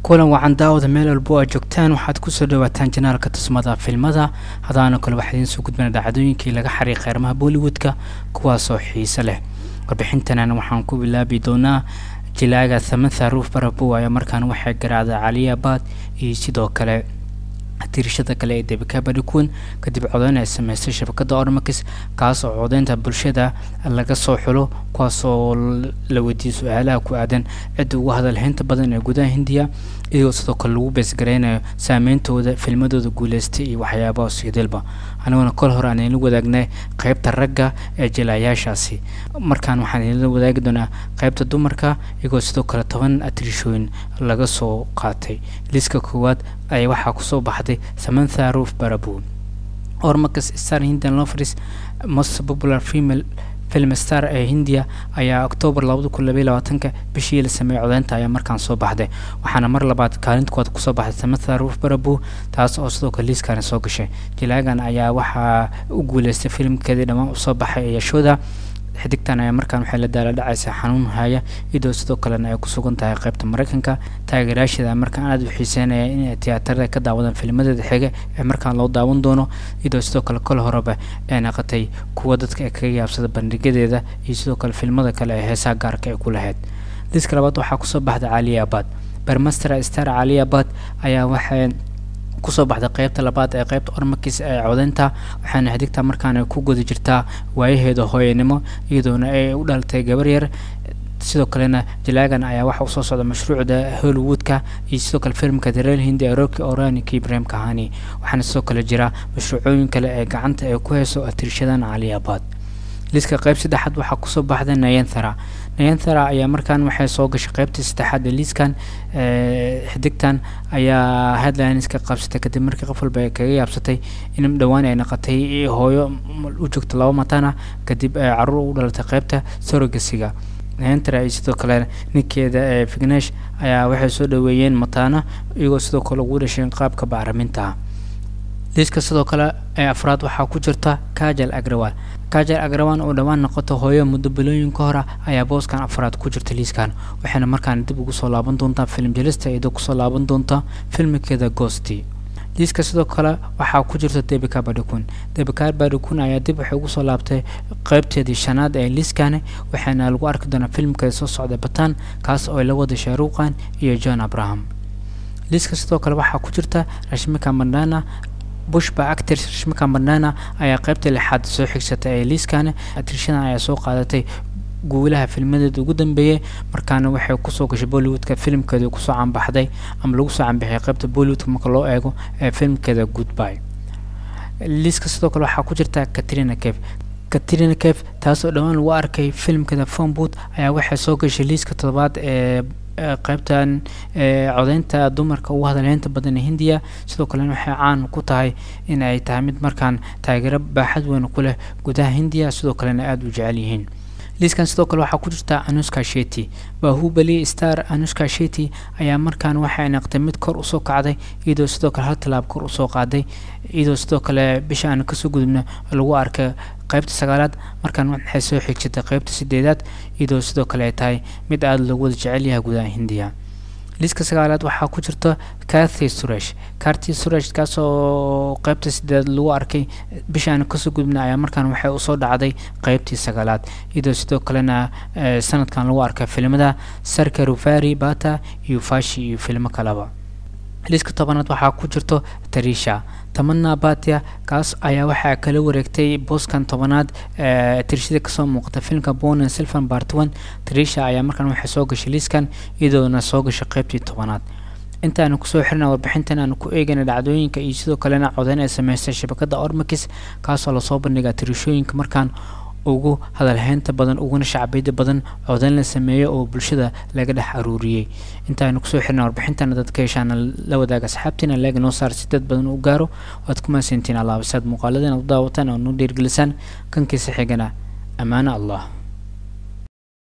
kulan wacan daawada meel walbo aad joogtaan waxaad kusoo dhawaataan janaalka tusmada filmada hadaana kale waxaa idiin soo gudbana dhacdooyinkii laga xariiqay arrimaha bollywoodka kuwaasoo xiise leh warbixintanan waxaan ku bilaabi doonaa jilaaga samantha ruuf barabow ayaa markaan waxay garaacday caliyabaad iyo sidoo kale tirishada kale ee debika badhikuun kadib codeyn ay sameystay shabakada ormakis kaas oo codeynta bulshada laga soo xulo kuwaasoo la weydiiyey su-aalaha ku aadan cidda ugu hadalhaynta badan ee gudaha hindiya iyagoo sidoo kale lagu beesgareynayo saameyntooda filmadooda guuleystay iyo waxyaabaha siidilba aniguna kol hore aan idinla wadaagnay qeybta ragga ee jilaayaashaasi markaan waxaan idinla wadaagi doonaa qeybta dumarka iyagoo sidoo kale toban atrishooyin laga soo qaatay liiska koowaad ayaa waxaa kusoo baxday samantha roof barabow ormakas star hindian lovers most popular female film star ee hindiya ayaa octoobar labada kun labaiy labaatanka bishii la sameeyey codeynta ayaa markaan soo baxday waxaana mar labaad kaalinta koowaad kusoo baxday samantha roof barabow taas oo sidoo kale liiskani soo gashay jilaagan ayaa waxaa u guuleystay filimkeedii dhammaan usoo baxay ee yashooda xidigtan ayaa markaan waxay la daala dhacaysa xanuun haya iyadoo sidoo kalena ay ku sugan tahay qaybta mareykanka taageerayaasheeda markaan aada u xiiseynaya inay tiyaatarada ka daawadaan filmadeeda xiga ee markaan loo daawan doono iyadoo sidoo kale kol horeba ay naqatay kuwa dadka ee kaga yaabsada bandhigadeeda iyo sidoo kale filmada kale ee heesaha gaarka ay ku lahayd liiska labaad waxaa kusoo baxday caliya abad bermaster star caliya abad ayaa waxay kusoo baxday qeybta labaad ee qeybta ormakis ee codeynta waxaana xidigta markaana ku guda jirtaa waayaheeda hooyanimo iyadoona ay u dhalatay gabar yar sidoo kalena jalaagan ayaa waxa usoo socda mashruucda hollywoodka iyo sidoo kale filmka dareel hindi ee roki oranik ibrahim kahani waxaana sidoo kale jira mashruucooyin kale ee gacanta ay ku heyso atirshadan caliyabaad liiska qeyb saddexaad waxaa kusoo baxday nayanthara nayanthara ayaa markaan waxay soo gashay qeybtii saddexaad ee liiskan xidigtan ayaa headlineska qabsatay kadib markii qof walba ay kaga yaabsatay in dhowaan ay naqatay hooyo u joogta laba matana kadib caruur u dhalatay qeybta sorogasiga nayanthara iyo sidoo kale ninkeeda ee vignesh ayaa waxay soo dhaweeyeen matana iyagoo sidoo kale ugu dhasheen qaabka bacriminta liiska sidoo kale ee afraad waxaa ku jirta kajal agrawal kajal agrawal oo dhowaan noqoto hooyo muddo bilooyin ka hor ayaa booskan afraad ku jirta liiskan waxayna markaan dib ugu soo laaban doontaa film jelista iyadoo kusoo laaban doonta filmikeeda goosti liiska sidoo kale waxaa ku jirta debika badhikun debika badhikun ayaa dib waxay ugu soo laabtay qeybteedii shanaad ee liiskani waxaana lagu arki doonaa filmkeeda soo socda batan kaas oo ay la wada shaaruuqan iyo john abraham liiska sidoo kale waxaa ku jirta rashmika mandana bushba actors rashmika mandana ayaa qeybta lixaad soo xigsatay ee liiskani atrishadan ayaa soo qaadatay guulaha filmadeeda ugu dambeeyay markaana waxay kusoo gashay bollywoodka filimkeeda kusoo canbaxday ama lagu soo canbixiyay qeybta bollywoodka marka loo eego ee filimkeeda goodby liiska sidoo kale waxaa ku jirta katrina cave katrina cave taas oo dhowaan lagu arkay filimkeeda phoneboot ayaa waxay soo gashay liiska toddobaad ee qeybtan codeynta dumarka ugu hadalheynta badan ee hindiya sidoo kalena waxay caan ku tahay in ay tahay mid markaan taageero baaxad weyn ku leh gudaha hindiya sidoo kalena aada u jecel yihiin liiskan sidoo kale waxaa ku jirta anuska sheti bahubali star anuska sheti ayaa markaan waxay naqtay mid kor usoo kacday iyadoo sidoo kale hal tallaab kor usoo qaaday iyadoo sidoo kale bisha aan kasoo gudubna lagu arkay qeybta sagaalaad markaan waxay soo xigsatay qeybta sideedaad iyadoo sidoo kale ay tahay mid aada loogu wada jecel yahay gudaha hindiya liiska sagaalaad waxaa ku jirta kathy suresh karti suresh kaasoo qeybta sideedaad lagu arkay bishaan kasoo gudubna ayaa markaan waxay usoo dhacday qeybtii sagaalaad iyadoo sidoo kalena sanadkan lagu arkay filimada sarka rufari bata iyo fashi iyo filmo kaleba liiska tobanaad waxaa ku jirto tarisha tamana batia kaas ayaa waxaa kala wareegtay booskan tobanaad tirishada kasoo muuqata filmka bonen silvan bartwan tarisha ayaa markaan waxay soo gashay liiskan iyadoona soo gashay qeybtii tobanaad intaanu kusoo xirina warbixintan aanu ku eegayna dhacdooyinka iyo sidoo kalena codeyn ay sameystay shabakada ormakis kaasoo lasoo bandhigaa tirishooyinka markaan ugu hadalheynta badan uguna shacbiyada badan codeyn la sameeyo oo bulshada laga dhex aruuriyey intaanu kusoo xirna warbixintana dadka heshaana la wadaaga asxaabtiina leega noo saar si dad badan u gaaro waad ku mahadsantiin allaabisaad muuqaaladan u daawataan oo noo dhiirgelisaan kankiisa xigana ammaano allah